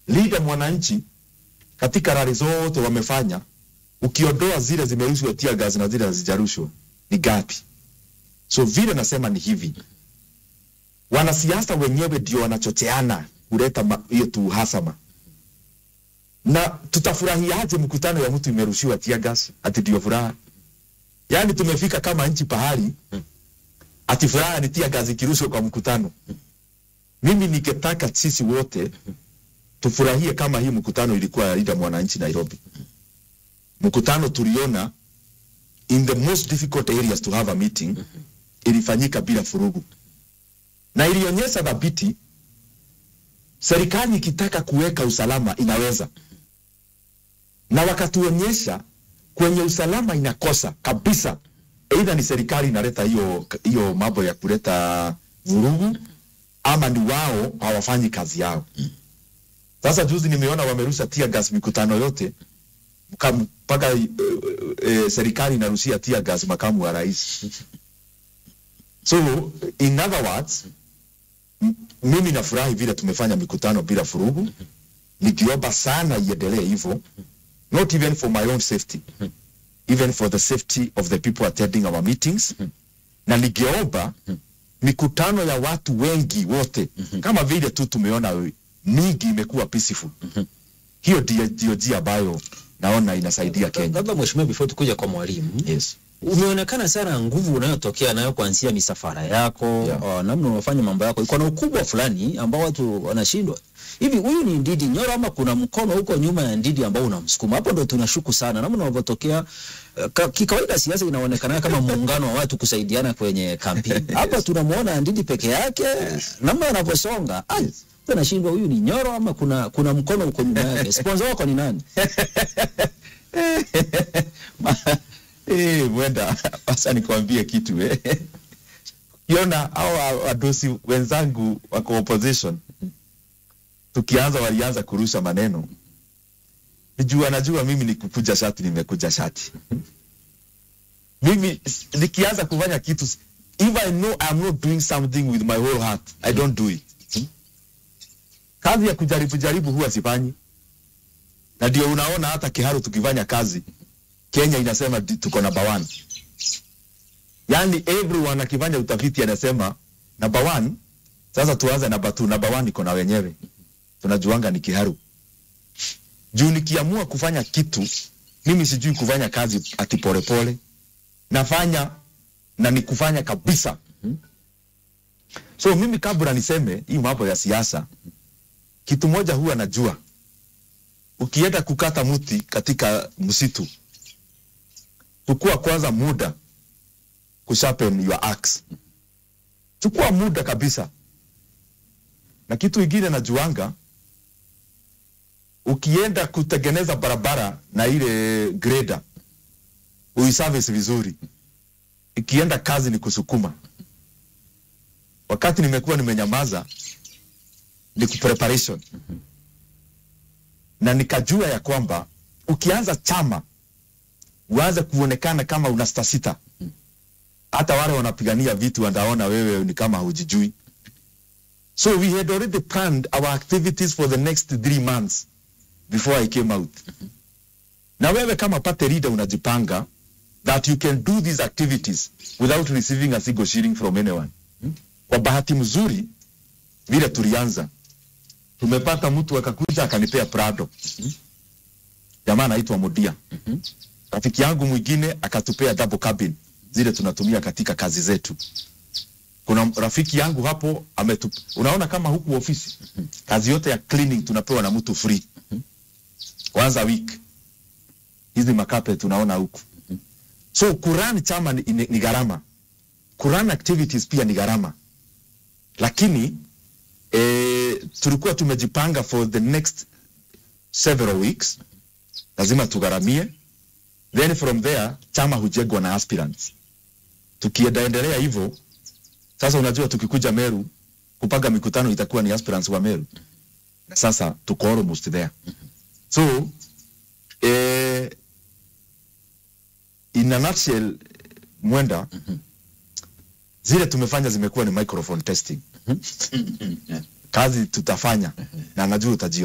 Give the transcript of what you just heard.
leader mwananchi katika rali zote wamefanya, ukiondoa zile zimerushwa tear gas na zile hazijarushwa ni gapi? So vile nasema ni hivi, wanasiasa wenyewe ndio wanachocheana kuleta ma- hiyo tu uhasama, na tutafurahiaje mkutano ya mtu imerushiwa tear gas ati ndio furaha? Yaani tumefika kama nchi pahali ati furaha ni tear gas ikirushwa kwa mkutano. Mimi ningetaka sisi wote tufurahie kama hii mkutano ilikuwa ya Linda Mwananchi Nairobi. Mkutano tuliona in the most difficult areas to have a meeting ilifanyika bila furugu, na ilionyesha dhabiti serikali ikitaka kuweka usalama inaweza, na wakatuonyesha kwenye usalama inakosa kabisa. Aidha ni serikali inaleta hiyo hiyo mambo ya kuleta vurugu, ama ni wao hawafanyi kazi yao. Sasa juzi nimeona wamerusha tear gas mikutano yote mka- mpaka e, e, serikali inarushia tear gas makamu wa rais. So in other words, m- mimi nafurahi vile tumefanya mikutano bila furugu, nikiomba sana iendelee hivyo, not even for my own safety, even for the safety of the people attending our meetings, na nikiomba mikutano ya watu wengi wote kama vile tu tumeona mingi imekuwa peaceful. Hiyo ndio ndio njia ambayo naona inasaidia Kenya. Labda mheshimiwa, before tukuja kwa mwalimu Yes. umeonekana sana nguvu unayotokea nayo kuanzia misafara yako Yeah. uh, namna unafanya mambo yako iko na ukubwa fulani ambao watu wanashindwa hivi. Huyu ni Ndidi Nyoro ama kuna mkono huko nyuma ya Ndidi ambao unamsukuma? Hapo ndo tunashuku sana namna unavyotokea. Uh, ka- kikawaida siasa inaonekana kama muungano wa watu kusaidiana kwenye kampeni. Hapa tunamuona Ndidi peke yake, namna anavyosonga ai, tunashindwa huyu ni Nyoro ama kuna kuna mkono huko nyuma yake. Sponsor wako ni nani? Eh, mwenda sasa nikwambie kitu eh. Kiona hao wadosi wenzangu wako opposition, tukianza walianza kurusha maneno, nijua najua mimi ni kukuja shati, nimekuja shati. Mimi s- nikianza kufanya kitu, s- if I know I'm not doing something with my whole heart, I don't do it. Kazi ya kujaribu jaribu huwa sifanyi, na ndio unaona hata Kiharu tukifanya kazi Kenya inasema di- tuko number one. Yani everyone akifanya utafiti anasema number one. Sasa tuanze number two. Number one iko na wenyewe, tunajuanga ni Kiharu. Juu nikiamua kufanya kitu, mimi sijui kufanya kazi ati polepole, nafanya na ni kufanya kabisa. So mimi kabla niseme hii mambo ya siasa, kitu moja huwa najua, ukienda kukata mti katika msitu chukua kwanza muda kusharpen your axe. Chukua muda kabisa. Na kitu ingine najuanga, ukienda kutengeneza barabara na ile grader uiservice vizuri, ikienda kazi ni kusukuma. Wakati nimekuwa nimenyamaza ni kupreparation, na nikajua ya kwamba ukianza chama uanze kuonekana kama una sita sita, hata wale wanapigania vitu wanaona wewe ni kama hujijui. So we had already planned our activities for the next three months before I came out. Na wewe kama party leader unajipanga that you can do these activities without receiving a single shilling from anyone. Kwa bahati mzuri vile tulianza tumepata mtu akakuja akanipea Prado. Jamaa anaitwa Modia rafiki yangu mwingine akatupea double cabin zile tunatumia katika kazi zetu. Kuna rafiki yangu hapo ametu, unaona kama huku ofisi kazi yote ya cleaning tunapewa na mtu free kwanza week. Hizi makape tunaona huku, so kuran chama ni, ni, ni gharama, kuran activities pia ni gharama, lakini eh, tulikuwa tumejipanga for the next several weeks, lazima tugharamie then from there chama hujengwa na aspirants. Tukiendelea hivyo sasa, unajua tukikuja Meru kupanga mikutano itakuwa ni aspirants wa Meru, na sasa tuko almost there. So eh, in a nutshell, mwenda zile tumefanya zimekuwa ni microphone testing. Kazi tutafanya na najua utajio